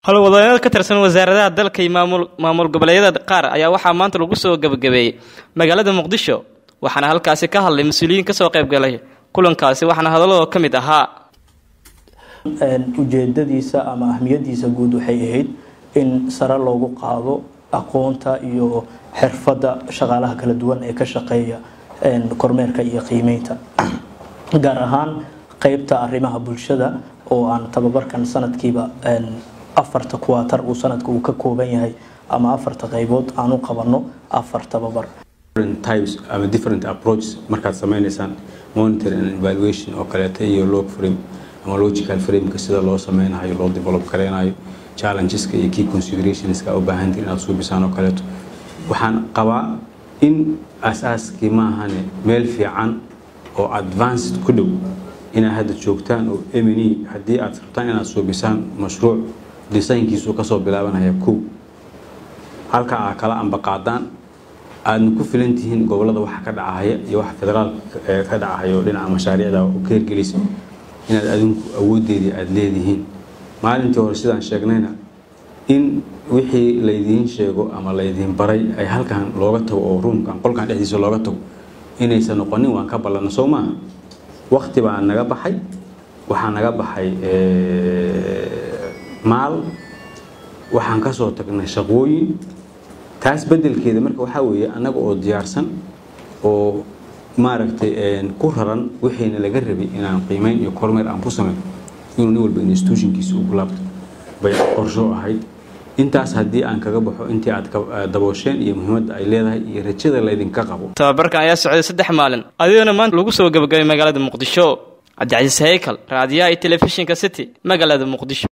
howlwadooneed ka tirsan wasaaradaha dalka iyo maamul goboleedyada qaar ayaa waxaa maanta lagu soo gebagabeeyey magaalada muqdisho waxaana halkaasi ka hadlay mas-uuliyiin kasoo qaybgalay kulankaasi waxaana hadalladoo ka mid ahaa ujeedadiisa ama ahmiyadiisa guud waxay ahayd in sare loogu qaado aqoonta iyo xirfadda shaqaalaha kala duwan ee ka shaqeeya kormeerka iyo qiimeynta gaar ahaan qeybta arrimaha bulshada oo aan tababarkan sanadkiiba afarta kuwaatar uu sanadka uu ka kooban yahay ama afarta qaybood aan u qabano afar tababar types ama different approaches markaad sameynaysaan monitor and evaluation oo kaleeto iyo log frame ama logical frameka sida loo sameynayo loo develop gareynayo challengeska iyo key considerationska u baahantiin inaad suubisaan oo kaleeto waxaan qabaa in asaaskii maahane meel fiican oo advanced ku dhow inaad hadda joogtaan oo mne haddii aad rabtaan inaad suubisaan mashruuc disaynkiisu kasoo bilaabanaya kow halka aad kala ambaqaadaan aadna ku filan tihiin gobolada waxa ka dhacahaya iyo waxa federaalka ka dhacahaya oo dhinaca mashaariicda ka hirgelisa inaad adinku awoodeedii aada leedihiin maalintii hore sidaan sheegnayna in wixii laydiin sheego ama laydiin baray ay halkan looga tago oo ruumkan qolkan dhexdiisa looga tago inaysan noqonin waan ka ballanna soo maaha wakti baa naga baxay waxaa naga baxay maal waxaan ka soo tagnay shaqooyin taas beddelkeeda marka waxaa weeye annaga oo diyaarsan oo maaragtay ku raran wixiina laga rabay inaan qiimeyn iyo kormeer aan ku sameyn inuu nin walba institutionkiisa ugu laabto bay qorsho ahayd intaas haddii aan kaga baxo intii aad daboosheen iyo muhiimadda ay leedahay iyo rajada laydinka qabo tababarkan ayaa socday saddex maalin adigoona maanta lagu soo gebagabay magaalada muqdisho cabdicasiis haykal raadiyaha iyo telefishinka city magaalada muqdisho